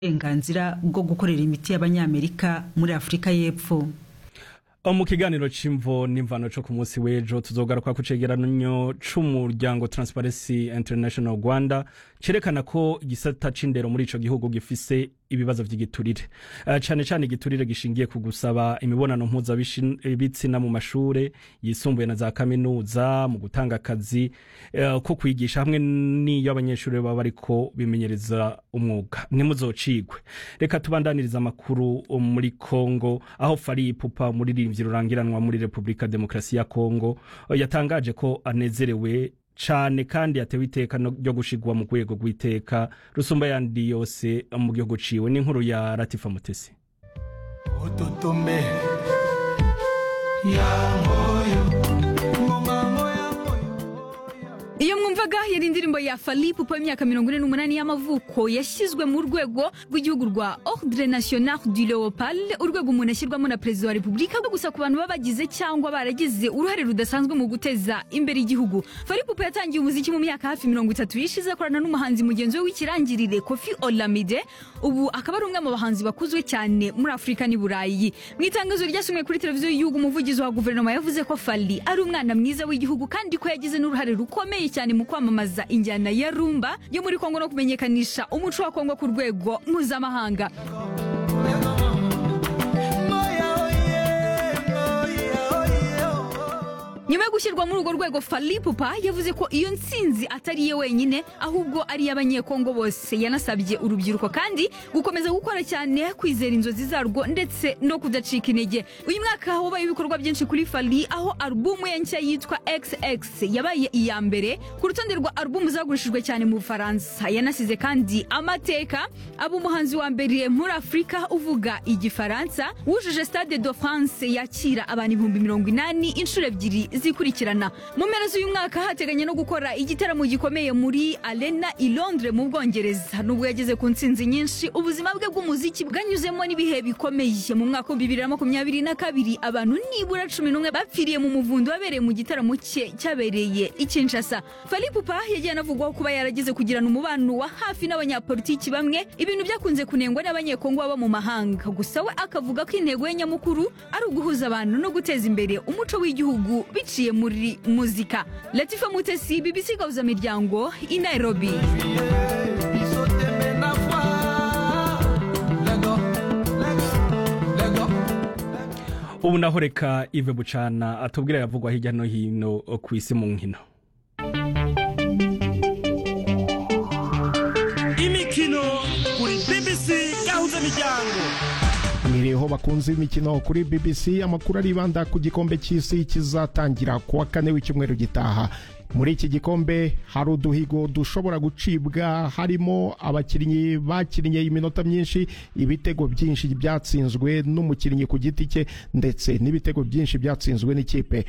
uburenganzira bwo gukorera imiti y'abanyamerika muri afurika y'epfo mu kiganiro c'imvo n'imvano co ku munsi w'ejo tuzogaruka ku cegeranyo c'umuryango transparency international rwanda cerekana ko igisata c'indero muri ico gihugu gifise ibibazo vy'igiturire uh, cane cane igiturire gishingiye ku gusaba imibonano mpuzabitsina mu mashure yisumbuye na za kaminuza mu gutanga akazi uh, ko kwigisha hamwe n'iyo abanyeshuri baba bariko bimenyereza umwuga ntimuzocigwe reka tubandaniriza amakuru muri kongo aho fari ipupa muririmbyi rurangiranwa muri repubulika demokarasi ya kongo yatangaje ko anezerewe cane kandi yatewe iteka ryo gushigwa mu rwego rw'iteka rusumba yandi yose mu gihugu ciwe n'inkuru ya ratifa mutesi ututume yangoyo iyo mwumvaga yari indirimbo ya fali pupa y'imyaka mirongo ine n'umunani y'amavuko yashyizwe mu rwego rw'igihugu rwa ordre national du leopard urwego umuntu ashyirwamo na perezida wa repubulika gusa ku bantu baba bagize cyangwa baragize uruhare rudasanzwe mu guteza imbere igihugu fali pupa yatangiye umuziki mu myaka hafi mirongo itatu yishize akorana n'umuhanzi mugenzi we w'ikirangirire kofi olamide ubu akaba ari umwe mu bahanzi bakuzwe cyane muri afurika n'i burayi mu itangazo ryasomwe kuri televiziyo y'igihugu umuvugizi wa guverinoma yavuze ko fali ari umwana mwiza w'igihugu kandi ko yagize n'uruhare rukomeye cyane mu kwamamaza injyana ya rumba yo muri kongo no kumenyekanisha umuco wa kongo ku rwego mpuzamahanga nyuma yo gushyirwa muri urwo rwego falipupa yavuze ko iyo nsinzi atari iye wenyine ahubwo ari iy'abanyekongo bose yanasabye urubyiruko kandi gukomeza gukora cyane kwizera inzozi zarwo ndetse no kudacika intege uyu mwaka wabaye ibikorwa byinshi kuri fali aho alubumu ye nshya yitwa xx yabaye iya mbere ku rutonde rwa alubumu zagurishijwe cyane mu bufaransa yanasize kandi amateka aba umuhanzi wa mbere muri afurika uvuga igifaransa wujuje stade de france yakira abantu ibihumbi mirongo inani inshuro ebyiri zikurikirana mu mpera z'uyu mwaka hateganya no gukora igitaramo gikomeye muri arena i londres mu bwongereza nubwo yageze ku ntsinzi nyinshi ubuzima bwe bw'umuziki bwanyuzemo n'ibihe bikomeye mu mwaka w'ibihumbi bibiri na makumyabiri na kabiri abantu nibura cumi n'umwe bapfiriye mu muvundo wabereye mu gitaramo cye cyabereye i kinshasa falipupa yagiye anavugwaho kuba yarageze kugirana umubano wa hafi n'abanyapolitiki bamwe ibintu byakunze kunengwa n'abanyekongo baba mu mahanga gusa we akavuga ko intego ye nyamukuru ari uguhuza abantu no guteza imbere umuco w'igihugu biciye muri muzika latifa mutesi bbc gahuza miryango i nairobi ubu naho reka ive bucana atubwira yavugwa hirya no hino ku isi mu nkino imikino kuri bbc gahuza miryango mwiriho bakunze imikino kuri bbc amakuru aribanda ku gikombe cy'isi kizatangira ku wa kane w'icyumweru gitaha muri iki gikombe hari uduhigo dushobora gucibwa harimo abakinnyi bakinnye iminota myinshi ibitego byinshi byatsinzwe n'umukinnyi ku giti cye ndetse n'ibitego byinshi byatsinzwe n'ikipe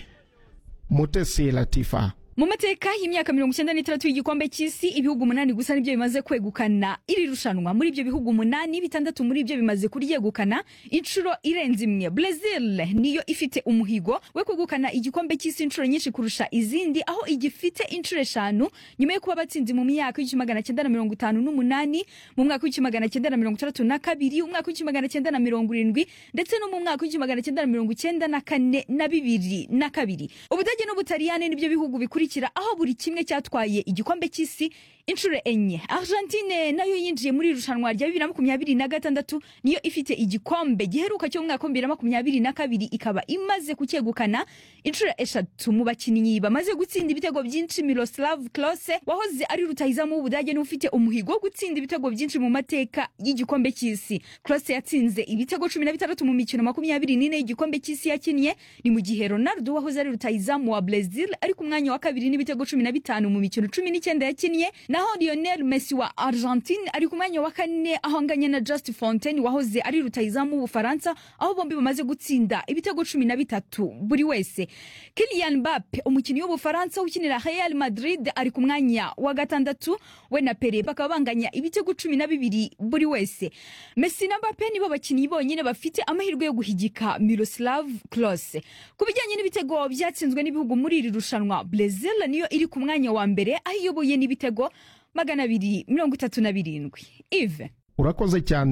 mutesi latifa mu mateka y'imyaka mirongo icyenda n'itandatu y'igikombe cy'isi ibihugu umunani gusa nibyo bimaze kwegukana iri rushanwa muri ibyo bihugu umunani bitandatu muri ibyo bimaze kuryegukana inshuro irenze imwe brezil niyo ifite umuhigo we kwegukana igikombe cy'isi inshuro nyinshi kurusha izindi aho igifite inshuro eshanu nyuma yo kuba batsinze mu myaka y'igihumbi magana cyenda na mirongo itanu n'umunani mu mwaka w'igihumbi magana cyenda na mirongo itandatu na kabiri umwaka w'igihumbi magana cyenda na mirongo irindwi ndetse no mu mwaka w'igihumbi magana cyenda na mirongo icyenda na kane na bibiri na kabiri ubudage n'ubutaliyani nibyo bihugu bikuru bikurikira aho buri kimwe cyatwaye igikombe cy'isi inshuro enye argentine nayo yinjiye muri irushanwa rya bibiri na makumyabiri na gatandatu niyo ifite igikombe giheruka cyo mu mwaka w'ibibiri na makumyabiri na kabiri ikaba imaze kucyegukana inshuro eshatu mu bakinnyi bamaze gutsinda ibitego byinshi miroslav klose wahoze ari rutahizamu w'ubudage niwe ufite umuhigo wo gutsinda ibitego byinshi mu mateka y'igikombe cy'isi klose yatsinze ibitego cumi na bitandatu mu mikino makumyabiri n'ine y'igikombe cy'isi yakinnye ni mu gihe ronaldo wahoze ari rutahizamu wa brazil ari ku mwanya wa kabiri n'ibitego cumi na bitanu mu mikino cumi n'icyenda yakinnye naho lionel messi wa argentine ari ku mwanya wa kane aho anganya na just fontaine wahoze ari rutahizamu w'ubufaransa aho bombi bamaze gutsinda ibitego cumi na bitatu buri wese kilian mbappe umukinnyi w'ubufaransa ukinira real madrid ari ku mwanya wa gatandatu we na pere bakaba banganya ibitego cumi na bibiri buri wese messi na mbappe nibo bakinnyi bonyine bafite amahirwe yo guhigika miroslav klose ku bijyanye n'ibitego byatsinzwe n'ibihugu muri iri rushanwa brazil niyo iri ku mwanya wa mbere aho iyoboye n'ibitego magana abiri mirongo itatu na birindwi ive urakoze cyane